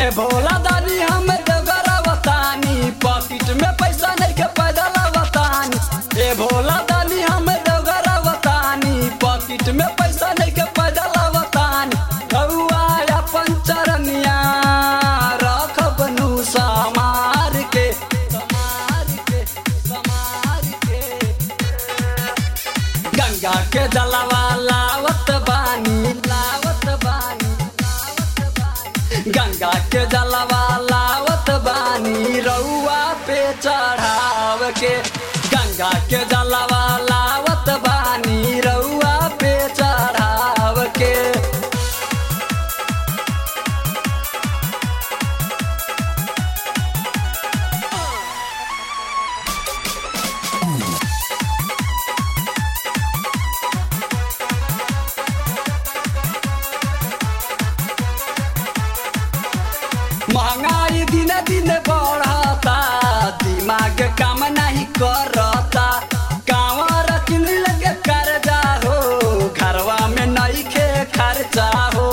ए भोला दानी हम देवघर बतानी पॉकेट में पैसा नहीं के पैदल बतानी ए भोला दानी हम देवघर बतानी पॉकेट में पैसा नहीं के पैदल बतानी रउआ अपन चरनिया रख बनू समार के समार के समार के गंगा के जलवा लावत बानी लावत बानी लावत बानी गंगा के जलवा लावत बानी रउआ पे चढ़ाव के गंगा के जलवा लावत बानी रउआ पे चढ़ाव के महंगाई दिन दिन बढ़ता दिमाग काम नहीं करता कांवर किन लगे कर्जा हो घरवा में नहीं खे खर्चा हो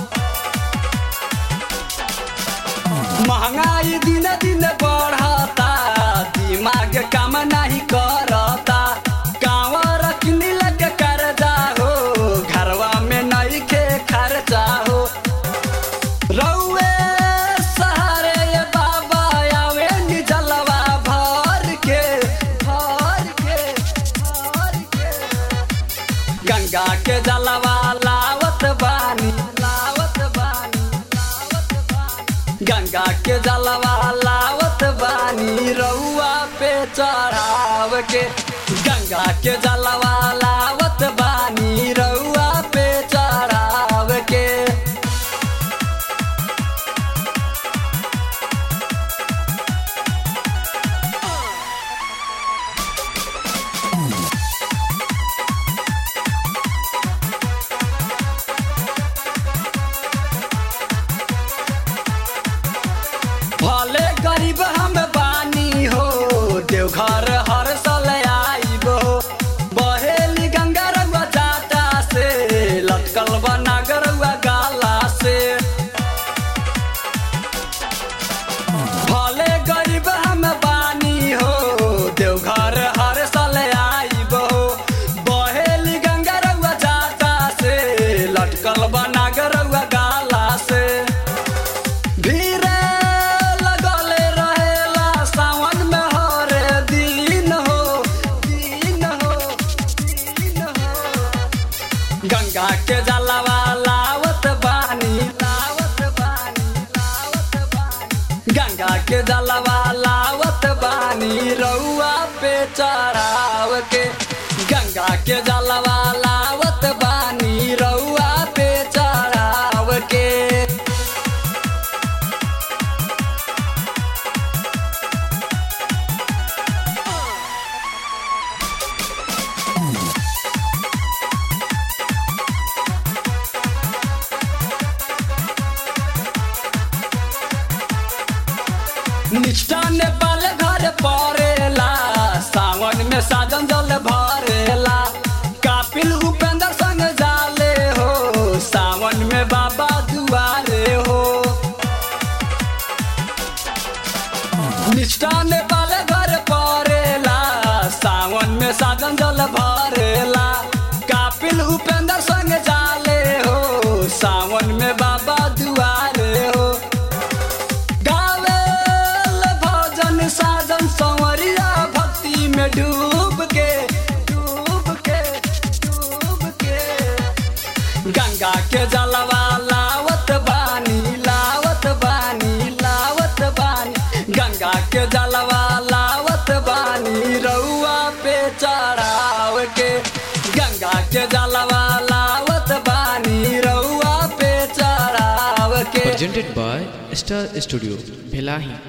महंगाई दिन दिन बढ़ता दिमाग काम नहीं करता कांवर किन लगे कर्जा हो घरवा में नहीं खे खर्चा हो रउए सहारे ये बाबा आवे नी जलवा भर के भर के भर के गंगा के जलवा लावत बानी लावत बानी लावत बानी गंगा के जलवा लावत बानी रउआ पे चढ़ाव के गंगा के जलवा लावत बानी रउआ पे चढ़ाव के भले गरीब हम बानी हो देवघर हर साल आईब हो बहेली गंगा रउआ जाता से लटकल बना गरुआ गाला से भले गरीब हम बानी हो देवघर हर साल आईब हो बहेली गंगा रउआ जाता से लटकल बना गरुआ गाला से भीरे लगले रहेला सावन में हरे दिन हो दिन हो दिन हो गंगा के जलवा लावत बानी लावत बानी लावत बानी गंगा के जलवा लावत बानी रउआ पे चढ़ाव के गंगा के जलवा लावत बानी रउआ पे चढ़ाव के निष्ठा नेपाल घर परेला सावन में साजन जल भरेला कापिल उपेंद्र संग जाले हो सावन में बाबा दुआरे हो निष्ठा नेपाल घर परेला सावन में साजन जल भरेला कापिल उपेंद्र संग जाले हो सावन में बाबा दुआरे हो गावेल भजन साजन संवरिया भक्ति में डूब के डूब के डूब के गंगा के जलवा लावत बानी लावत बानी लावत बानी गंगा के जलवा लावत बानी रउआ पे चढ़ाव के गंगा के जलवा लावत बानी रउआ पे चढ़ाव के presented by Star Studio, Bhelahi.